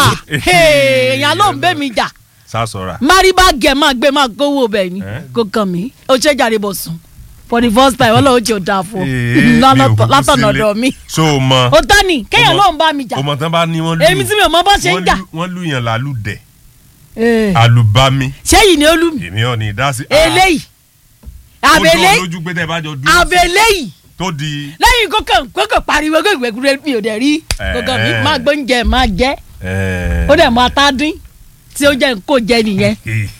èèyàn ló ń bẹ́ mi jà sásọra. máríbá gẹ̀ máa gbé máa kówó bẹ́ẹ̀ ni Eh? kò kàn mí ó ṣe jàre bọ̀ sùn for the first time ọlọ́run tí ò dáa fún Ee, mi ò kúkú látọ̀nà sílé. ọ̀dọ̀ mi so o mọ. ó tán ni kéèyàn Ọmọ- ló ń bá mi jà ọmọ tán bá ní wọn lù. èmi tí mi ò mọ bó ṣe ń wọ́n jà lù- wọ́n lù yàn lálùdẹ̀. Eh, àlùbami. ṣé yìí ni ó lù mí èmi ò ní ìdásí. eléyìí ó jọ àbẹ̀lẹ̀ lójú pé tẹ́ bá jọ dúró. àbẹ̀lẹ̀ yìí tó di. lẹ́yìn kókàn kókàn pariwo gbẹgbẹgbẹ mi ò dẹ̀ rí kókàn mi Eh. máa gbóúnjẹ máa jẹ́ ẹẹ. ó dẹ̀ máa tá dín tí ó jẹ́ kó jẹ nìyẹn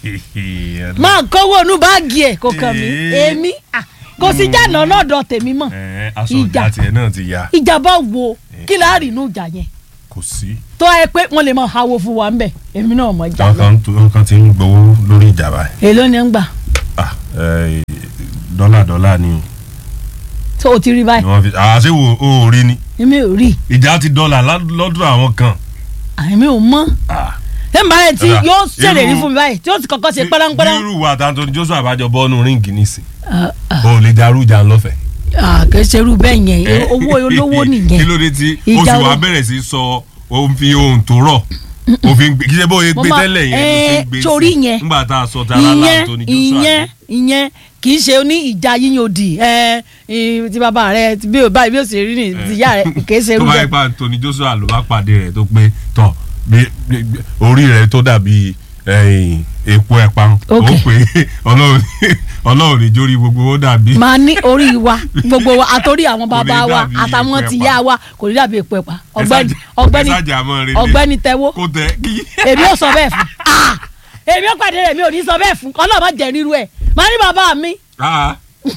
máa kówó inú báàgì ẹ̀ kókàn mi Eh. èmi ah, kò sí jàǹdà náà dọ̀ tèmi mọ̀ ẹ aṣọ Ìjà. ìjà tiẹ̀ náà ti ya ìjà bá wo kí láàrin inú ìjà yẹn kò sí. tó ẹ pé wọ́n lè máa hawo fún wa ńbẹ̀ èmi náà mọ̀ jà lọ nǹkan tó nǹkan ti ń gbowó lórí ìjà báyìí. èló ni ń gbà ah ẹ dọ́là dọ́là ni o tó o ti rí báyìí ni wọ́n fi àṣewò o ò rí ni èmi ò rí ìjà ti dọ́là lá- lọ́dọ̀ àwọn kan. àmì ò mọ̀ ah ẹ máa rẹ tí Ọ̀dà, yóò ṣèlérí irú- fún mi báyìí tí yóò ti kọ́kọ́ ṣe pẹ́ránpẹ́rán irú wa tàǹtọ̀ Joshua àbájọ bọ́ọ̀nù ríǹgì nísìn Ah, ah, o ò lè darú ìjà lọ́fẹ̀ẹ́. ah, kì í ṣe irú bẹ́ẹ̀ yẹn Eh. owó olówó kí nìyẹn ló dé tí Ìjà oṣù wa wo? bẹ̀rẹ̀ sí sọ òun fi ohun tó rọ̀ òfin gbé kí ṣe bóyá Mo gbé máa- tẹ́lẹ̀ yẹn ló eh, fi ń gbé torí sí yẹn. nígbà tá a sọ tara láàtọ̀ ìyẹn ní Joshua ìyẹn ìyẹn kì í ṣe ní ìjà yíyan òdì ẹ ẹ, ti bàbá rẹ ti bí o báyìí bí o sì rí ní ti ìyá rẹ kì í ṣe irú tó bá bẹ́ẹ̀ yẹ pa Anthony Joshua ló bá pàdé rẹ̀ tó pé tọ̀ bí- bí- bí- orí rẹ̀ tó dàbí ẹ̀yìn, epo ẹ̀pà ó Ok. pé Ọlọ́run Ọlọ́run ní jórí gbogbo ó dàbí máa ní orí wa gbogbo wa àtòrí àwọn bàbá ní wa dàbí àtàwọn epo ti ẹ̀pà. yá wa kò ní dàbí epo ẹ̀pà Ẹ ọ̀gbẹ́ni ṣáàjà- ọ̀gbẹ́ni ẹ ṣáàjà mọ́ relé. ọ̀gbẹ́ni tẹ́wọ́ kó tẹ kí. èmi ò sọ bẹ́ẹ̀ fún Ah! èmi ò pàdé rẹ̀ mi ò ní sọ bẹ́ẹ̀ fún ọlọ́ọ̀ má jẹ́ ríru ẹ̀ máa ní bàbá mi Ah,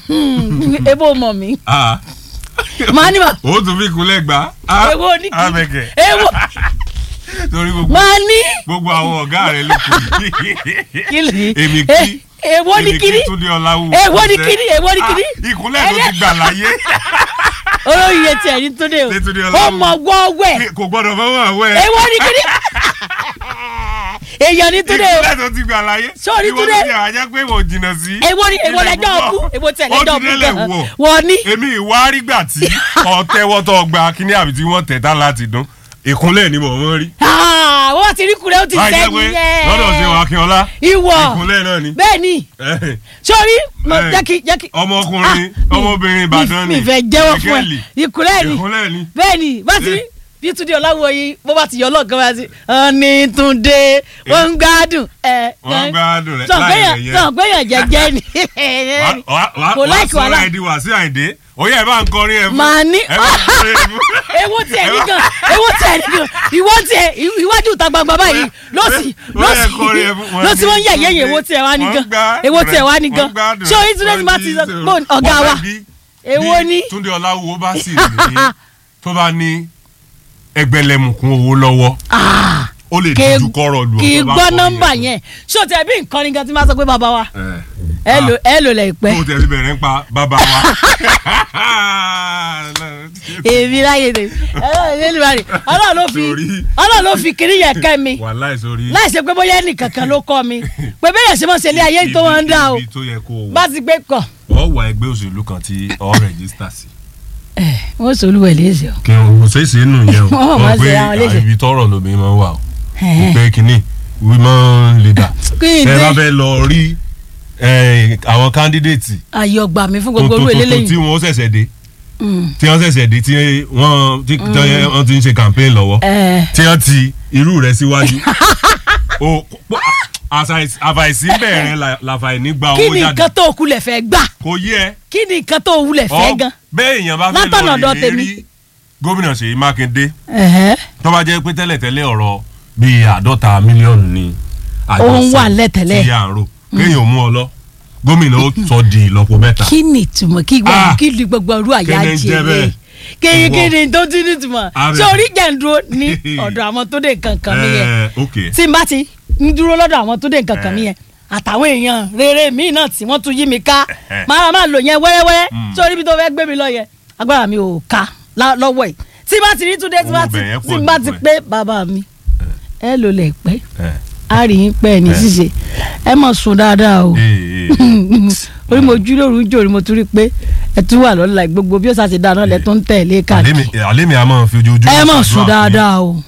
ebo mọ̀ mi ah. máa ní bàbá ó tún fi kúnlẹ̀ gbà. Ah, èwo ní kí Abẹ́kẹ̀. èwo torí gbogbo máa ní gbogbo àwọn ọ̀gá rẹ̀ ló kù kí lè èmi Eh, kí èwo ní èmi kíní kí Túndé Ọláwù Èwo ní kíní? Èwo ní kíní? Ah, ìkúnlẹ̀ tó ti gbà láyé olóyè tiẹ̀ ní túnde o Ní Túndé Ọláwù. ọmọ wọ́wẹ́ kò gbọ́dọ̀ fọwọ́ àwẹ̀ èwo ní kíní èèyàn ní túnde o ìkúnlẹ̀ tó ti gbà láyé Sórí ìwọ Túndé. ló ti àjẹ́ pé wọ́n jìnnà sí èwo ní èwo ilẹ̀ lẹ́jọ́ púpọ̀. ọkú èwo tiẹ̀ ó lẹ́jọ́ ti ọkú délẹ̀ gan wọ̀ wọ́n ní èmi ìwà rígbà tí ọ̀tẹ́wọ́tọ̀ gba kíní àbí tí wọ́n tẹ̀ tá láti dún ìkúnlẹ̀ ni mò ń rí Ah, wọ́n ti rí kulẹ̀ ó ti báyìí jẹ́ sẹ́yìn pé yẹn lọ́dọ̀ ṣe wà Akínọlá ìwọ ìkúnlẹ̀ náà ni bẹ́ẹ̀ ni Eh, sórí mo Eh. jẹ́ kí jẹ́ kí ọmọkùnrin Ah, ọmọbìnrin Ìbàdàn ni mi fẹ́ jẹ́wọ́ fún ẹ Michael. ìkúlẹ̀ ni ìkúnlẹ̀ ni bẹ́ẹ̀ ni bá ti rí Eh. bí túnde ọláwọ yìí bó bá ti yọ ọlọ́ọ̀kan bá ti ọ̀nì túnde wọ́n ń gbádùn ẹ̀ wọ́n gbádùn rẹ̀ sọ láì gbẹ̀yàn rẹ̀ yẹn. sọ gbẹ̀yàn jẹ́jẹ́ ni kò kò láìkì wàhálà. sọ̀rọ̀ ẹ̀dí wá sí àyìndé oyè ẹ̀ bá ń kọrin ẹ̀ fún Màá ní- ẹ̀ bá ń kọrin ẹ̀ fún. ewo tiẹ̀ ní gan ewo tiẹ̀ ní gan ìwọ tiẹ̀ iwájú ìta gbangba báyìí lọ́sì lọ́sì lọ́sì wọ́n yẹ̀yẹ́ yẹn ewo tiẹ̀ wá ní gan ewo tiẹ̀ wá ní gan ṣé oyin túnde ti máa ti sọ pé ọ̀gá wa èwo ni Túndé Ọláwùwò bá sì ní tó bá ní ẹgbẹ̀lẹ́mùkún owó lọ́wọ́ Ah, ó lè kì í- dojú kọ́rọ̀ lu kì í ọ̀tọ̀ bá gbọ́ kọrin nọ́mbà fún. yẹn ṣé o tiẹ̀ bí nǹkan ní gan tí máa sọ pé bàbá wa Eh. ẹ lò ẹ lò lẹ̀ pẹ́ tó tẹ̀ fi bẹ̀rẹ̀ ń pa bàbá wa. èmi láyé tèmi ọlọ́run ló lè rí ọlọ́run ló fi Sórí. ọlọ́run ló fi kiri yẹn kẹ́ mi wàláì sórí. láì ṣe pé bóyá ẹnì kankan ló kọ́ mi pé bẹ́ẹ̀ yẹn ṣe mọ̀ ṣe ilé ayé tó wọ́n ń dá o ibi tó yẹ kó o wà bá ti gbé kọ̀ ọ wà ẹgbẹ́ òṣèlú kan tí ọ rẹ̀jísítà sí. ẹ̀ wọ́n sọ olúwẹ̀ léṣe o. kí n kò ṣeé ṣe nù yẹn o Wọ́n máa Mọ̀ pé ṣe àwọn léṣe. ibi tọrọ lómi máa ń wà o Ẹ̀hẹ́n. pé kínní women leader kí n ẹ bá dé fẹ́ lọ rí eh, àwọn candidate ayé ọgbà mi fún gbogbo tuntun orú tuntun tí eléyìí wọ́n ṣẹ̀ṣẹ̀ dé Mm. tí wọ́n ṣẹ̀ṣẹ̀ dé tí wọ́n tí wọ́n ti ń ṣe campaign lọ́wọ́ Ẹ̀, tí wọ́n ti irú rẹ̀ síwájú o àṣà- àfàìsí bẹ̀rẹ̀ làfàìní gba kí owó ni jáde nǹkan tó kulẹ̀ fẹ́ gbà kò yẹ kí ni nǹkan tó wulẹ̀ fẹ́ ọ gan. bẹ́ẹ̀ èèyàn bá fẹ́ Látọ̀nà lọ ọ̀dọ̀ lè tèmi. rí gómìnà Ṣèyí Mákindé Ẹ̀hẹ́. tó bá jẹ́ pé tẹ́lẹ̀tẹ́lẹ̀ ọ̀rọ̀ bíi àádọ́ta mílíọ̀nù ni Òun wà lẹ́tẹ̀lẹ̀. tí à ń rò kéèyàn mú ọ lọ gómìnà ó sọ di ìlọ́po mẹ́ta kí ni ìtumọ̀ kí gbọ́ Ah. kí ni gbogbo orú àyà Kí ni ń jẹ jẹ́ bẹ́ẹ̀? kéyìn Ìwọ. kí ni tó ti ní ìtumọ̀ Abẹ. ṣé orí jẹ́ ń dúró ní ọ̀dọ̀ àwọn tó dé nǹkan kan mi yẹn Ẹ, ok tí n bá ti ń dúró lọ́dọ̀ àwọn tó dé nǹkan kan mi yẹn àtàwọn èèyàn rere míì náà tí wọ́n tún yí mi ká Ẹ̀hẹ́. máa máa lò yẹn wẹ́rẹ́wẹ́rẹ́ Mm. sórí ibi tó fẹ́ gbé mi lọ yẹn agbára mi ò ká lá- lọ́wọ́ yìí tí bá ti rí túndé tí bá Owó ti bẹ̀ yẹn tí pọ̀ bá jù ti fún ẹ. pé bàbá mi ẹ lò lẹ̀ pẹ́ ẹ a rí yín pẹ́ ní Eh. ṣíṣe ẹ mọ̀ sùn dáadáa o ee orí mo jú lóru ń jòrí mo tún rí pé ẹ tún wà lọ́la gbogbo bí ó ṣàṣe dáná lẹ tó ń tẹ̀lé káàkiri àlémi a máa fi ojoojúmọ́ ẹ mọ̀ ṣàdúrà sùn fún dáadáa o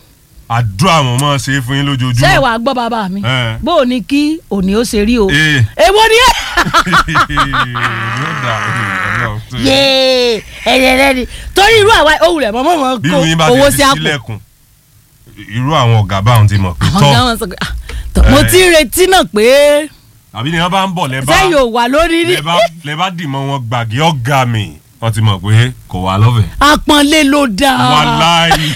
àdúrà wọn máa ṣe é fún yín ṣé lójoojúmọ́. ìwà gbọ́ bàbá mi Ẹ. bó o ní kí òní ó ṣe rí o Ee. èwo ni ẹ yóò dà Ọlọ́run tó- yéé ẹyẹ rẹ ni torí irú àwa ohun rẹ mọ́mọ́ mọ́ bí kó mi bá owó ti sí àpò sílẹ̀kùn irú àwọn ọ̀gá báwọn ti mọ̀ pé àwọn tọ́ gáwọn sọ pé ah, tọ́, mo Ẹ. ti ń retí náà pé àbí ni wọ́n bá ń bọ̀ lẹ́bàá sẹ́yìn ò wà lórí rí lẹ́bàá lẹ́bàá dìmọ̀ wọn gbàgé ọ̀gá mi wọ́n ti mọ̀ pé kò wá lọ́fẹ̀ẹ́. apọ́nlé ló dáa wàláyé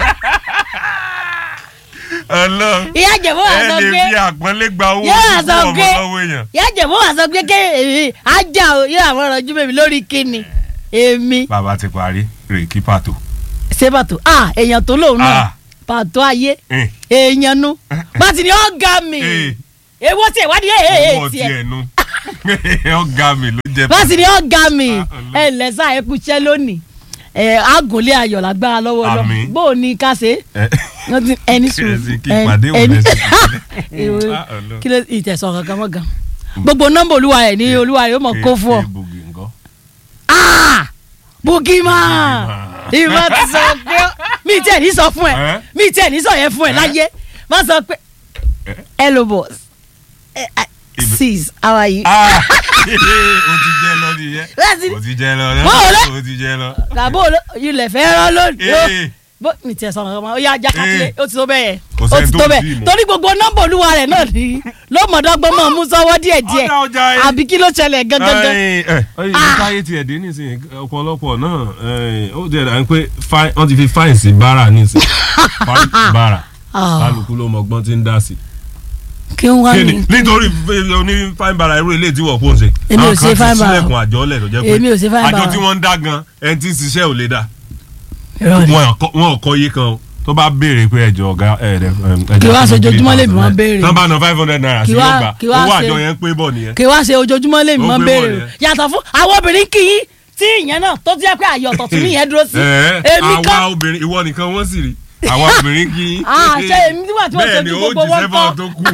Ọlọ́run ìyá jẹ̀bú wà ẹ sọ lè pé fi àpọ́nlé gba owó Yóò fún sọ ọmọ pé- lọ́wọ́ èèyàn. ìyá jẹ̀bú wà sọ pé ké ajá o yóò àwọn ọ̀rọ̀ jú bèbí lórí kíni èmi bàbá ti parí rè kí pàtó. ṣé pàtó ah èèyàn tó lòun náà Ah. pàtó ayé Eh, èèyàn nu bàtì ni ọ̀gá mi eh, èwo tiẹ̀ wádìí ẹ̀ ẹ̀ owó tiẹ̀ tiẹ̀ nu ọ̀gá mi ló jẹ́ bàtì ni ọ̀gá mi Ah, ẹ̀ lẹ́sà ẹ̀ kúṣẹ́ lónìí ẹ̀ àgùnlé ayọ̀ lágbára lọ́wọ́ lọ Àmín. bó o ní ká ṣe Eh, wọ́n ti ẹni sùn Kí kí ìpàdé wò lẹ́sìn Èwo- Ah, Ọlọ́run. kí ló ìtẹ̀sán kankan mọ́ gan gbogbo nọ́mbà olúwa rẹ̀ ní olúwa rẹ̀ ó mọ̀ kó fún ọ. Eh, Bùgì ńkọ́? Ah! bukima ìmọ̀ ti sọ pé mi tí ẹ̀ ní sọ fún ẹ Eh? mi tí ẹ̀ ní sọ yẹn fún ẹ Eh? láyé má sọ pé Eh? hello boss Eh, eh, Ibe- sis how are you. Ah, o ti jẹ lọ nìyẹn Láti- o ti jẹ lọ Báwo lẹ- o ti jẹ lọ. làbó ilẹ̀ fẹ́ rán lónìí Eh. bó mi tí ẹ̀ sọ kankan mọ́ ó yá ajá kákìlẹ̀ ó ti tó bẹ́ẹ̀ yẹn Kò ó sẹ́ni ti tó tó ì bẹ́ẹ̀ tí ì mọ̀. torí gbogbo nọ́mbà olúwa rẹ̀ náà ní ló mọ̀dọ́gbọ́n mọ̀ mú sọ́wọ́ díẹ̀díẹ̀ Ọ̀dà ọjà yẹn. àbí kí ló ṣẹlẹ̀ gangan. Ẹ ẹ ẹ Ah. káyé tiẹ̀ dé nísìnyí ọ̀pọ̀lọpọ̀ náà ẹ, ó jẹ́ dà ń pé fáìn- wọ́n ti fi fáìn sí bára nísìnyí fáìn bára Ah. kálukú ló mọ ọgbọ́n tí ń dá sí. kí n wá kíni ní. nítorí fẹ́- oní fáìn bára irú ilé tí wọ́n kó ṣe. Èmi ò Àwọn ṣe kan ti fine bara. sílẹ̀kùn àjọ lẹ̀ tó jẹ́ pé Èmi ò ṣe fine àjọ bara. tí wọ́n ń dá gan ẹni tí ń ṣiṣẹ́ ò lè dá Irọ́ ni. wọn ò kọ́- wọn ò kọ́ iye kan o tó bá béèrè pé ẹjọ ọgá ẹ ẹ Kí wá ṣe ojoojúmọ́ lèmi máa ń béèrè. tán bá ná five hundred naira sí Kí wá- yóò gbà kí wá owó ṣe- àjọ yẹn ń pé bọ̀ nìyẹn. kí wá ṣe ojoojúmọ́ lèmi Ó máa ń gbé béèrè bọ̀ o yẹn. yàtọ̀ fún àwọn obìnrin kì í tí ìyẹn náà tó jẹ́ pé àyè ọ̀tọ̀ tún nìyẹn dúró sí Ẹ, èmi àwa kan obìnrin ìwọ nìkan wọ́n sì rí àwa obìnrin kì í. Ah, ṣé èmi nígbà tí wọ́n bẹ́ẹ̀ ṣojú ni ó gbogbo jí wọn sẹ́fọ̀n kọ́? tó kù.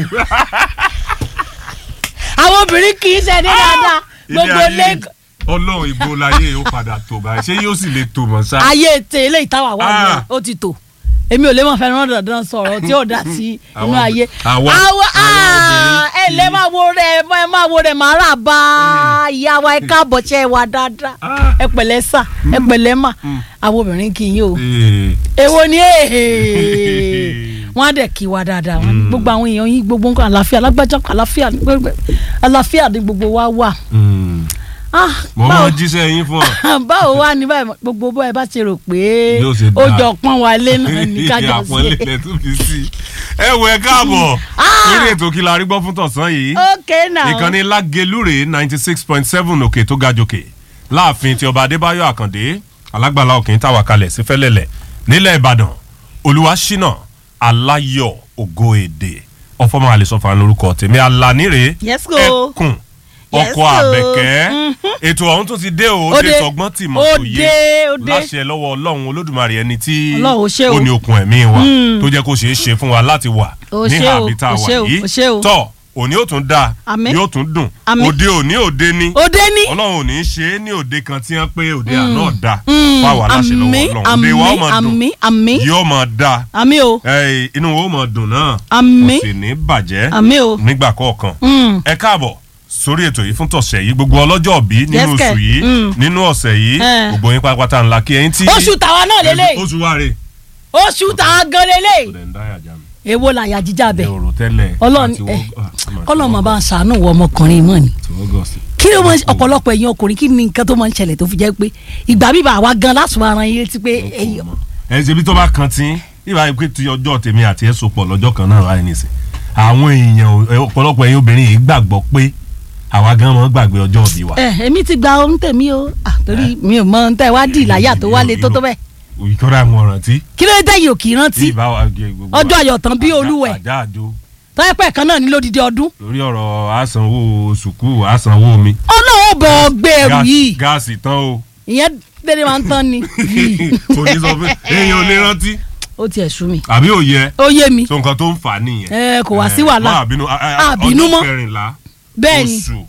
àwọn obìnrin kì í ṣe ní dáadáa Ilé gbogbo ayé ilé ọlọ́run ìbò láyé ó padà tó báyìí ṣé yóò sì lè tó mọ̀ sá. ayé ètè ilé ìtawà wà ní Ah. ó ti tò èmi ò lè máa fẹ́ràn dandan sọ̀rọ̀ tí ó dá sí inú Àwọn- ayé àwa- àwa àwọn ah, ẹ obìnrin lẹ́ kì í- máa wo rẹ̀ ẹ máa wo rẹ̀ máa rà bá ìyá wa ẹ káàbọ̀ ṣe é wa dáadáa Ah. ẹ pẹ̀lẹ́ sà ẹ pẹ̀lẹ́ mà àwọn obìnrin kì í yín o. Ee. èwo ni èèyàn wọn á dẹ̀ kí wa dáadáa wọn ní gbogbo àwọn èèyàn yín gbogbo nǹkan àlàáfíà lágbájá àlàáfíà ní gbogbo àlàáfíà ní gbogbo wa wà. Mm. Ah, mo báwo máa jíṣẹ́ yín fún ọ. báwo wá ní báyìí gbogbo bó ẹ bá ṣe rò pé Yóò ṣe ó dáa. jọ pọ́n wa lé náà ní kájọ àpọ́nlé sí. lẹ tún fi sí i. ẹ wọ ẹ káàbọ̀ Ah. lórí ètò kí la rí gbọ́ fún tọ̀sán yìí ok now ìkànnì lágelúrè ninety six point seven òkè tó ga jòkè láàfin ti ọba adébáyọ̀ àkàndé alágbàlá òkè ń tàwa kalẹ̀ sí fẹ́lẹ́lẹ̀ nílẹ̀ ìbàdàn olúwaṣínà aláyọ̀ ògo èdè ọfọmọ àlesọfà lórúkọ tèmi alánire Yes, go. ẹkùn Yes, ọkọ go. àbẹ̀kẹ́ Mhm. ètò ọ̀hún tún ti dé o Ó dé dé. tọgbọ́n tì mọ̀ Ó tó yé dé, ó dé. láṣẹ lọ́wọ́ ọlọ́run olódùmarè ẹni tí Ọlọ́run, ó ṣé o. ó ní okun ẹ̀mí wa Mm. tó jẹ́ kó ṣeé ṣe fún wa láti wà Ó ní ṣé o, àbí tá a ó wà ṣé o, yìí ó ṣé o. tọ́ òní ó tún dáa Àmín. yóò tún dùn Àmín. òde òní òde ní òde ní. ọlọ́run ò ní í ṣe é ní òde kan tí wọ́n pé òde àná ọ̀dà Mm, fáwọn aláṣẹ lọ́wọ́ àmín, ọlọ́run òde wa ó máa dùn àmín àmín yóò máa dáa àmín o ẹ, inú wa ó máa dùn náà àmín kò sì ní bàjẹ́ àmín o. nígbà kọ̀ọ̀kan Mm. ẹ káàbọ̀ sórí ètò yìí fún tọ̀sẹ̀ yìí gbogbo ọlọ́jọ́ bí nínú Yes, oṣù kẹ̀. yìí Mm. nínú ọ̀sẹ̀ yìí Eh. gbogbo yín pátápátá ńlá kí ẹyin tí. oṣù tàwa náà lélẹ̀ oṣù wa rè. oṣù tàwa gan lélẹ̀ ọ̀dẹ̀ ń dáyà já mi. èwo làyà jíjà bẹ̀ ẹ ò rò tẹ́lẹ̀. ọlọ́run àti ẹ wọ́- ah, àmọ́ kọ́lọ́ mọ̀ àti bá ń sàánú wọ ọmọkùnrin mọ́ ni àti August. kí ló máa ń ọ̀pọ̀lọpọ̀ ẹ̀yin ọkùnrin kí ni nǹkan tó máa ń ṣẹlẹ̀ tó fi jẹ́ pé ìgbà bíbá àwa gan lásùn ara yín létí pé ẹ̀yin ẹ ṣe bí tó bá kan tí ìwà pé ti ọjọ́ tèmi àti ẹ̀ so pọ̀ lọ́jọ́ kan náà wáyé nìsín àwọn èèyàn ò- ẹ, ọ̀pọ̀lọpọ̀ ẹ̀yin obìnrin yìí gbàgbọ́ pé àwa gan mọ́ gbàgbé ọjọ́ òbí wa. ẹ èmi ti gba ohun tèmi o Ah, torí mi ò mọ ohun tẹ́ wá dì láyà tó wá lé tó tó bẹ́ẹ̀ ìkọ́ra àwọn ọ̀ràn tí. kí ló dé tẹ́yìn ò kì í rántí ìbá wa gé gbogbo ọjọ́ wa- ayọ̀ tán bí àjà- olúwẹ̀ àjà àjò tọ́yẹ́pẹ́ kan náà ní lódìdí ọdún lórí ọ̀rọ̀ àsanwó sùkúù àsanwó mi. ọlọ́run bọ̀ gbé ẹrù Gáàsì- yìí gáàsì tán o. ìyẹn dédé máa ń tán ni kò ní sọ pé èèyàn ò lè rántí. ó tiẹ̀ sú mi àbí ò yẹ ó yé mi so nǹkan tó ń fà á nìyẹn. ẹ kò wá sí wàhálà má àbínú a- a- a- Àbínú mọ́. ọjọ́ kẹrìnlá bẹ́ẹ̀ ni oṣù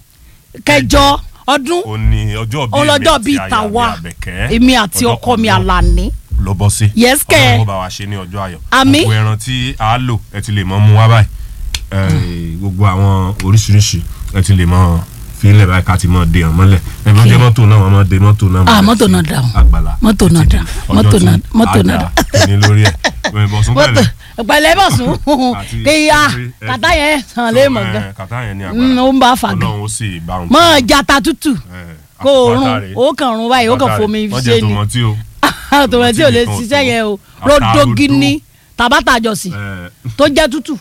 kẹjọ ọdún òní ọjọ́ bíi ọlọ́jọ́ bíi tàwa èmi àti ọkọ mi àlàní ló bọ́ sí. Yes, kẹ́. ọlọ́run ó bá wa ṣe ní ọjọ́ ayọ̀. Àmín. gbogbo ẹran tí a lò ẹ ti lè mọ mú wá báyìí Eh, gbogbo àwọn oríṣiríṣi ẹ ti lè mọ fílẹ̀ báyìí ká ti mọ de hàn mọ́lẹ̀ ẹ bí wọ́n jẹ́ mọ́tò náà wọ́n mọ de mọ́tò náà Ah, mọ́lẹ̀ mọ́tò sí náà dà o. àgbàlá Mọ́tò náà títí dà. di Mọ́tò ọjọ́ náà- tí mọ́tò a náà dà ní lórí ẹ̀ Ẹ, Bọ̀sún mọ́tò pẹ̀lẹ́ pẹ̀lẹ́ bọ̀ sùn Àti kéya orí ẹ̀- kàtá yẹn hàn lé mọ̀ Eh, gan kàtá yẹn ní Mm, agbára ó ń bá a fà gan ọlọ́run ó sì bá òun mọ́ jata tútù Eh, kó o rún àpáta rèé. ó kàn rún báyìí ó kàn Àpáta fomi rèé. Wọ́n ṣe jẹ ni tòmọ́tì o tòmọ̀tì ò lè nìkan ṣiṣẹ́ tó. yẹn o Àtàrodo. rodogini tabata àjọsìn Eh, tó jẹ́ tútù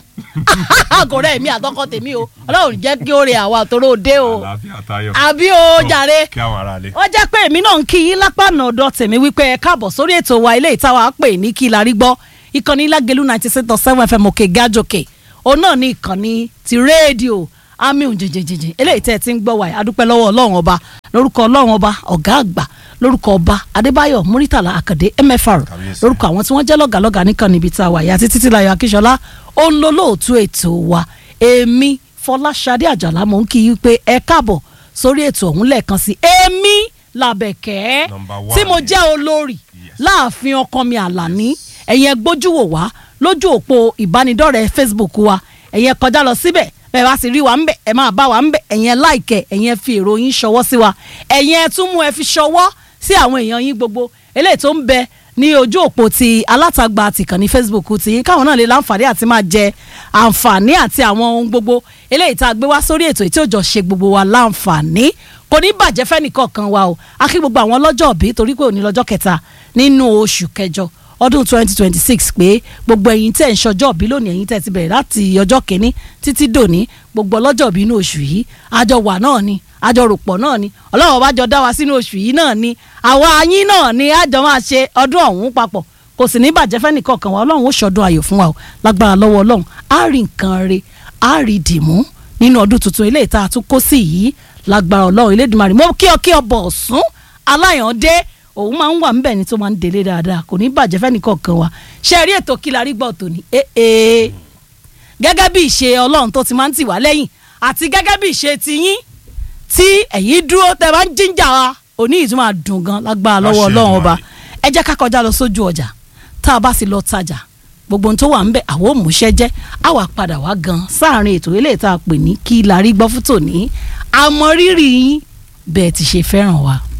kò rẹ̀ mí àtọkọ tèmi o ọlọ́run jẹ́ kí ó rẹ àwa àtòrò òde o àlàáfíà tayọ àbí o jàre kí àwọn ará lè. ó jẹ́ pé èmi náà ń kí yín lápá ọ̀nà ọ̀dọ̀ tèmi wípé ẹ káàbọ̀ sórí ètò wa ilé ìtawà pè ní kí la rí gbọ́ ìkànnì lágẹ̀lú ninety six dot seven fm òkè gájòkè òun náà ní ìkànnì ti rédíò amiun jìnjìnjìnjìn eléyìí tẹ́ ẹ ti ń gbọ́ wáyé adúpẹ́ lọ́wọ́ ọlọ́run ọba lórúkọ ọlọ́run ọba ọ̀gá àgbà lórúkọ ọba adébáyọ̀ muritàlá àkàdé mfr Kàbíyèsí. lórúkọ àwọn tí wọ́n jẹ́ lọ́gàlọ́gà nìkan níbi tá a wà yàtí títí láyọ̀ akíṣọlá ó ń lo lóòtú ètò wa èmi fọláṣadé àjàlá mò ń kí i pé ẹ káàbọ̀ sórí ètò ọ̀hún lẹ́ẹ̀kan sí èmi làbẹ̀kẹ́ Number one tí mo ni. jẹ́ olórí Yes. láàfin ọkàn mi àlàní ẹ̀yin ẹ gbójú wò wá lójú òpó ìbánidọ́rẹ̀ẹ́ facebook wa ẹ̀yin ẹ kọjá lọ síbẹ̀ bẹ́ẹ̀ bá sì rí wa ń bẹ̀ ẹ máa bá wa ń bẹ̀ ẹ̀yin ẹ láìkẹ̀ ẹ̀yin ẹ fi èrò yín ṣọwọ́ sí wa ẹ̀yin ẹ tún mú ẹ fi ṣọwọ́ sí àwọn èèyàn yín gbogbo eléyìí tó ń bẹ ní ojú òpó ti alátagbà tìkànnì facebook ti yín káwọn náà lè láǹfààní àti máa jẹ àǹfààní àti àwọn ohun gbogbo eléyìí tá a gbé wá sórí ètò tí ó jọ ṣe gbogbo wa láǹfààní kò ní bàjẹ́ fẹ́nìkọ̀ọ̀kan wa o a kí gbogbo àwọn lọ́jọ́ òbí torí pé òní lọ́jọ́ kẹta nínú oṣù kẹjọ ọdún 2026 pé gbogbo ẹ̀yin tẹ̀ ń ṣọjọ́ òbí lónìí ẹ̀yin tẹ̀ ti bẹ̀rẹ̀ láti ọjọ́ kìíní títí dòní gbogbo ọlọ́jọ́ òbí inú oṣù yìí àjọ wà náà ni àjọ ròpọ̀ náà ni ọlọ́run ọba jọ dá wa sínú oṣù yìí náà ni àwa yín náà ni àjọ máa ṣe ọdún ọ̀hún papọ̀ kò sì ní bàjẹ́ fẹ́nìkọ̀ọ̀kan wa ọlọ́run ó ṣọdún ayọ̀ fún wa o lágbára lọ́wọ́ ọlọ́run á rí nǹkan re á rí dìmú nínú ọdún tuntun eléyìí tá a tún kó sí yìí lágbára ọlọ́run elédùnmarè mo kí ọ kí ọ bọ̀ ọ̀sún aláyàndé òun máa ń wà ńbẹ̀ ni tó máa ń délé dáadáa kò ní bàjẹ́ fẹ́nìkọ̀ọ̀kan wa ṣe rí ètò kí la rí gbọ́ tòní ee gẹ́gẹ́ bí ìṣe ọlọ́run tó ti máa ń tì wá lẹ́yìn àti gẹ́gẹ́ bí ìṣe tiyín tí ẹ̀yin dúró tẹ bá ń jíjà wa òní yìí tún máa dùn gan lágbára lọ́wọ́ Láṣẹ ọlọ́run ọba Èdùmàrè. ẹ jẹ́ ká kọjá lọ sójú ọjà tá a bá sì lọ tajà gbogbo ohun tó wà ń bẹ àwọn òmùṣẹ́ jẹ́ á wà padà wá gan sáàrin ètò eléyìí tá a pè ní kí la rí gbọ́ fún tòní àmọ́ rírì yín bẹ́ẹ̀ ti ṣe fẹ́ràn wa.